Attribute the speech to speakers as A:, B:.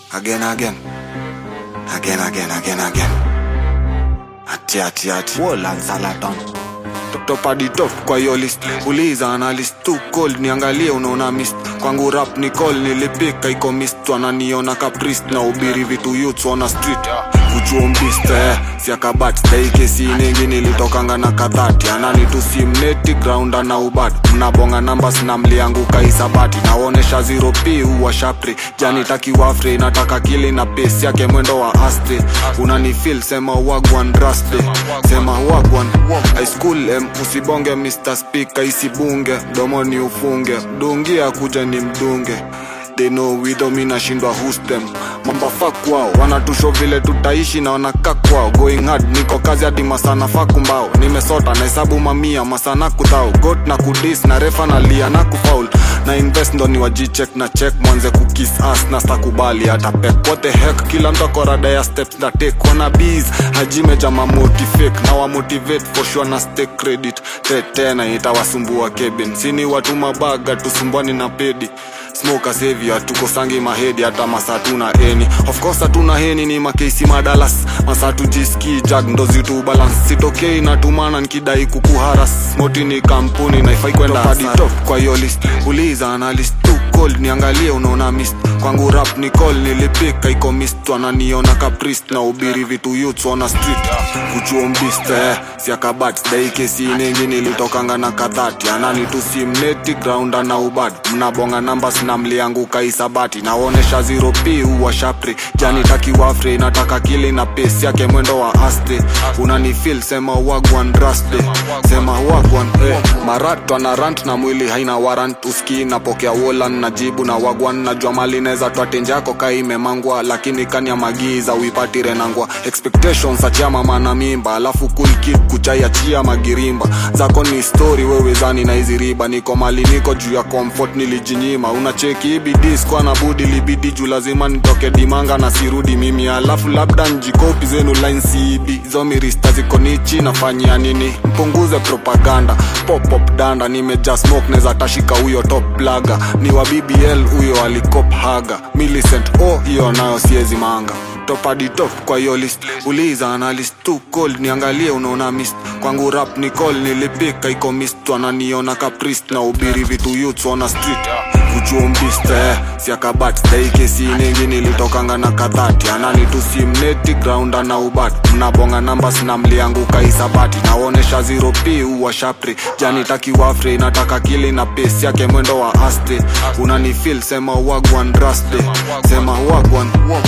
A: again again again again again again ati ati ati
B: Wolan Salaton
A: top hadi top kwa hiyo list uliza analyst too cold niangalie unaona mist kwangu rap ni call nilipika iko mist wananiona caprice na ubiri vitu youths wana street kuchuombist eh, siakabat daikesi nengi nilitokanga na kadhati anani tusimneti ground ana ubat mnabonga numbers na mlianguka isabati naonesha 0 p uwa shapri jani taki wafre nataka kili na pesi yake mwendo wa astre unanifil sema wagwan raste sema wagwan high school em usibonge mr speaker isibunge domoni ufunge dungia kuja ni mdunge they know widho mi nashindwa hustem mambafak wao wanatusho vile tutaishi na wanakaa kwao going hard niko kazi hadi masana fakumbao nimesota na hesabu mamia masana kudhao got na kudis na refa na lia na kufaul na invest ndo ni wajicheck na check mwanze kukis as na stakubali hata pek what the heck kila mtu akorada ya steps na take wana bees hajime jama motivate na wa motivate for sure na stay credit te tena itawasumbua kebin sini watu mabaga tusumbwani na pedi smoke savior tukosangi mahedi hata masaa tuna eni of course hatuna heni ni makeisi madalas masaa tujiski jag ndo zitu balance sitokei natumana nikidai kukuharas moti ni kampuni naifai kwenda hadi top kwa hiyo list uliza analyst too cold niangalie unaona mist kwangu rap ni call nilipika iko mist wananiona caprice na ubiri vitu youths wana street kuchuombist eh, siakabat daikesi nengi nilitokanga na kadhati anani tusimneti ground ana ubad mnabonga numbers na mlianguka isabati naonesha 0 p uwa shapri jani taki wafre nataka kili na pesi yake mwendo wa aste unanifil sema wagwan raste sema wagwan eh. marat ana rant na mwili haina warant uski napokea wolan na jibu na wagwan najua mali neza twatenje yako kaimemangwa lakini kanya magiza uipatire nangwa expectations achia mama na mimba alafu cool kid kuchaiachia magirimba zako ni story wewe zani na hizi riba niko mali niko juu ya comfort nilijinyima unacheki ibidi skwa na budi libidi juu lazima nitoke dimanga na sirudi mimi alafu labda njikopi zenu line cb zo mirista ziko nichi nafanyia nini mpunguze propaganda pop pop danda nimeja smoke neza tashika huyo top blaga ni wa bbl huyo alikop haga millicent oh hiyo nayo siezi manga top hadi top kwa hiyo list uliza analyst too cold niangalie unaona mist kwangu rap ni call nilipika iko mist wananiona caprice na ubiri vitu youths wana street kuchuombist eh, siakabat daikesi nengi nilitokanga na kadhati anani tusimneti ground ana ubat mnabonga numbers na mlianguka isabati naonesha 0 p uwa shapri jani taki wafre nataka kili na pesi yake mwendo wa aste unanifil sema wagwan raste sema wagwan